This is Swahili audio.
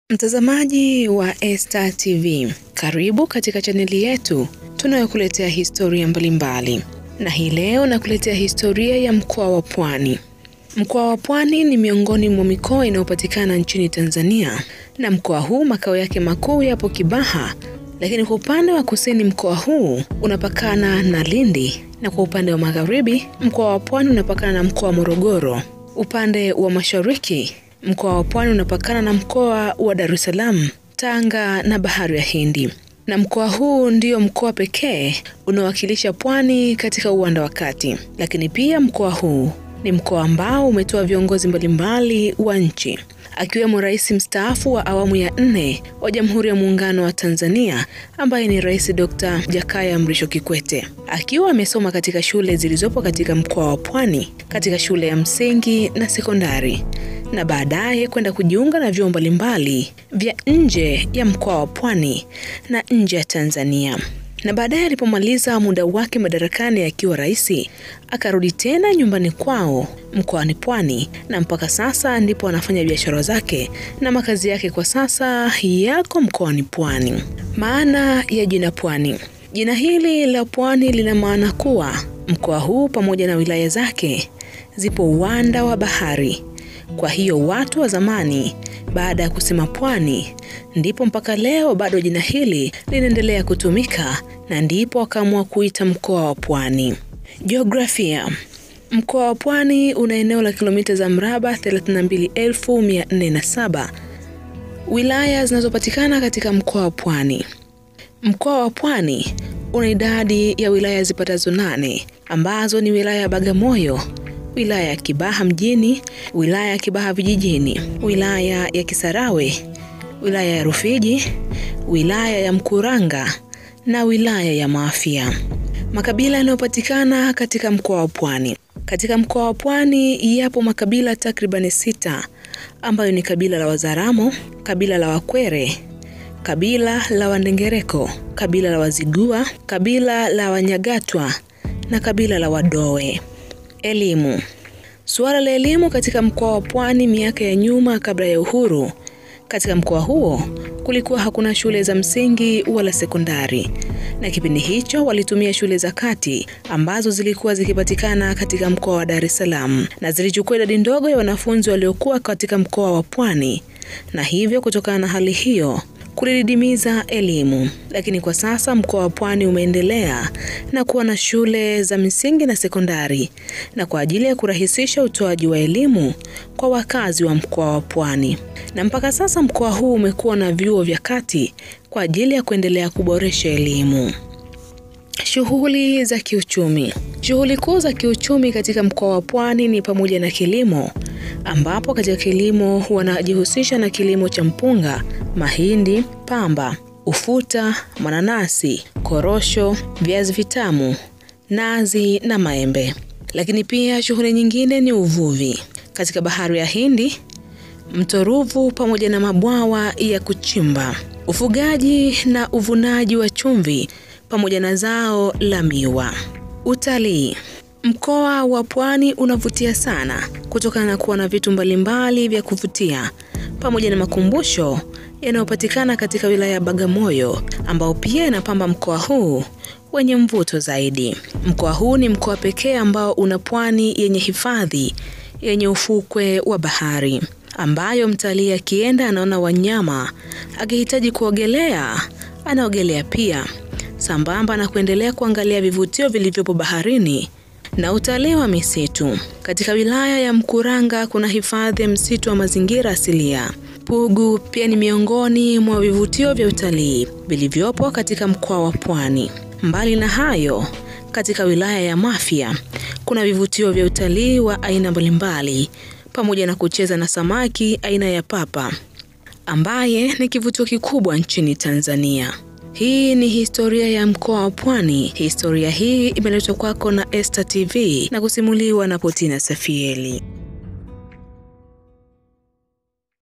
Mtazamaji wa Esta TV, karibu katika chaneli yetu tunayokuletea historia mbalimbali, na hii leo nakuletea historia ya mkoa wa Pwani. Mkoa wa Pwani ni miongoni mwa mikoa inayopatikana nchini Tanzania, na mkoa huu makao yake makuu yapo Kibaha, lakini kwa upande wa kusini mkoa huu unapakana na Lindi, na kwa upande wa magharibi mkoa wa Pwani unapakana na mkoa wa Morogoro. Upande wa mashariki mkoa wa Pwani unapakana na mkoa wa Dar es Salaam, Tanga na Bahari ya Hindi. Na mkoa huu ndio mkoa pekee unaowakilisha Pwani katika uwanda wa kati. Lakini pia mkoa huu ni mkoa ambao umetoa viongozi mbalimbali wa nchi akiwemo rais mstaafu wa awamu ya nne wa Jamhuri ya Muungano wa Tanzania ambaye ni Rais Dr. Jakaya Mrisho Kikwete, akiwa amesoma katika shule zilizopo katika mkoa wa Pwani, katika shule ya msingi na sekondari, na baadaye kwenda kujiunga na vyuo mbalimbali vya nje ya mkoa wa Pwani na nje ya Tanzania na baadaye alipomaliza muda wake madarakani akiwa rais, akarudi tena nyumbani kwao mkoani Pwani, na mpaka sasa ndipo anafanya biashara zake na makazi yake kwa sasa yako mkoani Pwani. Maana ya jina Pwani. Jina hili la Pwani lina maana kuwa mkoa huu pamoja na wilaya zake zipo uwanda wa bahari. Kwa hiyo watu wa zamani baada ya kusema pwani ndipo mpaka leo bado jina hili linaendelea kutumika na ndipo wakaamua kuita mkoa wa Pwani. Jiografia. Mkoa wa Pwani una eneo la kilomita za mraba 32407. Wilaya zinazopatikana katika mkoa wa Pwani. Mkoa wa Pwani una idadi ya wilaya zipatazo nane ambazo ni wilaya ya Bagamoyo, wilaya ya Kibaha mjini, wilaya ya Kibaha vijijini, wilaya ya Kisarawe, wilaya ya Rufiji, wilaya ya Mkuranga na wilaya ya Mafia. Makabila yanayopatikana katika mkoa wa Pwani. Katika mkoa wa Pwani yapo makabila takribani sita ambayo ni kabila la Wazaramo, kabila la Wakwere, kabila la Wandengereko, kabila la Wazigua, kabila la Wanyagatwa na kabila la Wadoe. Elimu. Suala la elimu katika mkoa wa Pwani miaka ya nyuma kabla ya uhuru, katika mkoa huo kulikuwa hakuna shule za msingi wala sekondari, na kipindi hicho walitumia shule za kati ambazo zilikuwa zikipatikana katika mkoa wa Dar es Salaam, na zilichukua idadi ndogo ya wanafunzi waliokuwa katika mkoa wa Pwani, na hivyo kutokana na hali hiyo kulididimiza elimu. Lakini kwa sasa mkoa wa Pwani umeendelea na kuwa na shule za msingi na sekondari, na kwa ajili ya kurahisisha utoaji wa elimu kwa wakazi wa mkoa wa Pwani. Na mpaka sasa mkoa huu umekuwa na vyuo vya kati kwa ajili ya kuendelea kuboresha elimu. Shughuli za kiuchumi. Shughuli kuu za kiuchumi katika mkoa wa Pwani ni pamoja na kilimo, ambapo katika kilimo wanajihusisha na kilimo cha mpunga, mahindi, pamba, ufuta, mananasi, korosho, viazi vitamu, nazi na maembe. Lakini pia shughuli nyingine ni uvuvi katika bahari ya Hindi, mto Ruvu pamoja na mabwawa ya kuchimba, ufugaji na uvunaji wa chumvi pamoja na zao la miwa. Utalii. Mkoa wa Pwani unavutia sana kutokana na kuwa na vitu mbalimbali vya kuvutia pamoja na makumbusho yanayopatikana katika wilaya ya Bagamoyo ambao pia inapamba mkoa huu wenye mvuto zaidi. Mkoa huu ni mkoa pekee ambao una pwani yenye hifadhi yenye ufukwe wa bahari ambayo mtalii akienda anaona wanyama, akihitaji kuogelea anaogelea pia, sambamba na kuendelea kuangalia vivutio vilivyopo baharini na utalii wa misitu. Katika wilaya ya Mkuranga kuna hifadhi ya msitu wa mazingira asilia. Pugu pia ni miongoni mwa vivutio vya utalii vilivyopo katika mkoa wa Pwani. Mbali na hayo, katika wilaya ya Mafia kuna vivutio vya utalii wa aina mbalimbali pamoja na kucheza na samaki aina ya papa ambaye ni kivutio kikubwa nchini Tanzania. Hii ni historia ya mkoa wa Pwani. Historia hii imeletwa kwako na Esta TV na kusimuliwa na Potina Safieli.